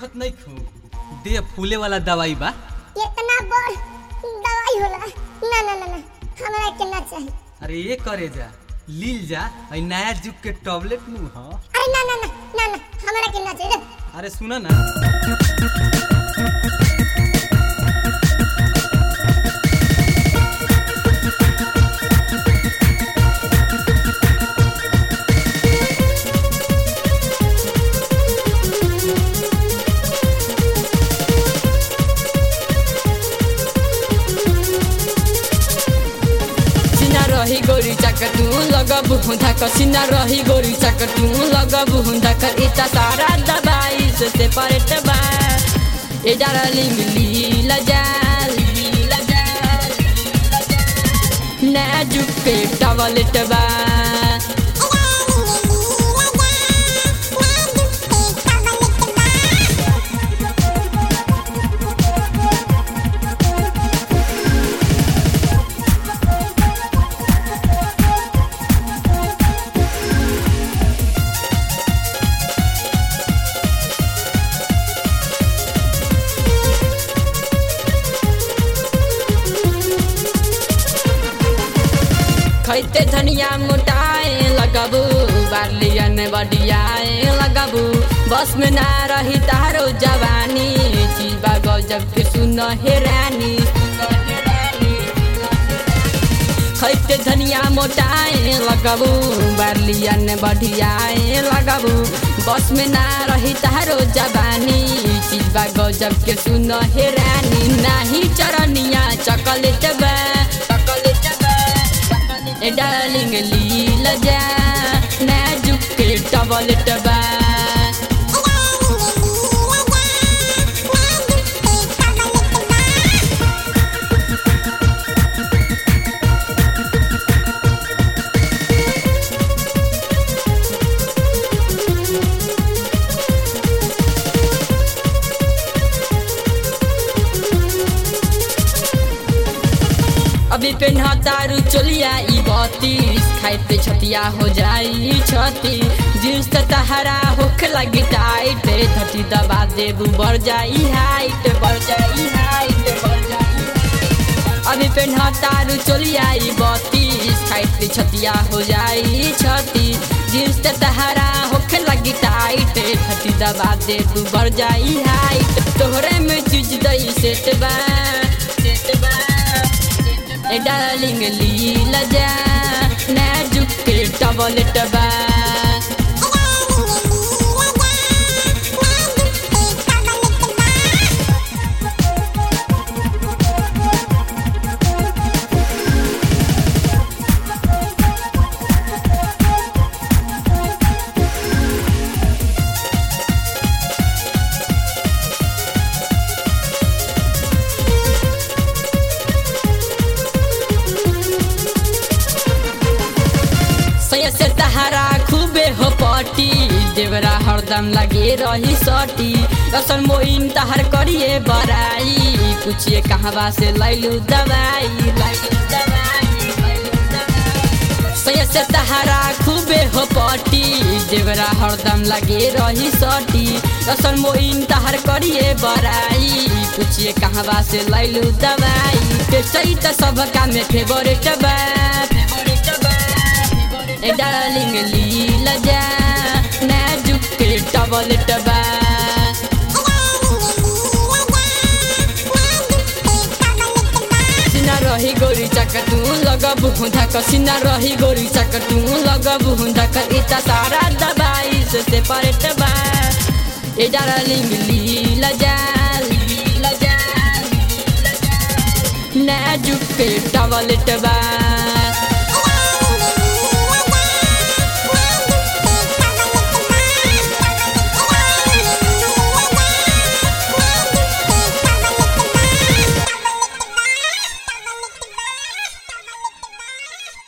देखत नहीं खू दे फूले वाला दवाई बा इतना बड़ दवाई होला ना ना ना ना हमरा के ना चाहिए अरे ये करे जा लील जा आई नया जुग के टॉबलेट नु ह अरे ना ना ना ना ना हमरा के ना चाहिए अरे सुना ना सिना रही गोरी चाकर तू लगब हुंदा कर सिना रही गोरी चाकर तू लगब हुंदा कर इता सारा दवाई से सेपरेट बा ए डार्लिंग लीला जा लीला जा नाजुक के टॉवलेट बा खैते धनिया मोटाए लगबू बार्लियन बडियाए लगबू बस में ना रही तारो जवानी जीवा गजब के सुन हे रानी खैते धनिया मोटाए लगबू बार्लियन बडियाए लगबू बस में ना रही तारो जवानी जीवा गजब के सुन हे रानी नाही चरनिया चकलेट बा चकलेट बा ए डार्लिंग लीला जा नाजुक के टॉवलेट बा अभी पेन्हा तारू चोलिया ई बत्तीस खाइते छतिया हो जाई छती जींस त तहरा होख लगी टाइट धटी दबा देबू बढ़ जाई हाइट बढ़ जाई हाइट बढ़ जाई अभी पेन्हा तारू चोलिया ई बत्तीस खाइते छतिया हो जाई छती जींस त तहरा होख लगी टाइट धटी दबा देबू बढ़ जाई हाइट तोहरे में चीज दई सेट बा सेट बा ए डार्लिंग लीला जा नाजुक के टॉवलेट बा सय से तहारा खूबे हो पटी देवरा हरदम लगे रही सटी रसन मोइन तहर करिए बराई पूछिए कहवा से लैलू दवाई लैलू दवाई लैलू दवाई। सय से तहारा खूबे हो पटी देवरा हरदम लगे रही सटी रसन मोइन तहर करिए बराई पूछिए कहवा से लैलू दवाई पेशई त सबका में फेवरेट बा फेवरेट बा ए डार्लिंग लीला जा नाजुक के टॉवलेट बा सिना रही गोरी चक्कर तू लगब हुंदा कर सिना रही गोरी चक्कर तू लगब हुंदा कर इता सारा दवाई से सेपरेट बा ए डार्लिंग लीला जा लीला जा लीला जा नाजुक के टॉवलेट बा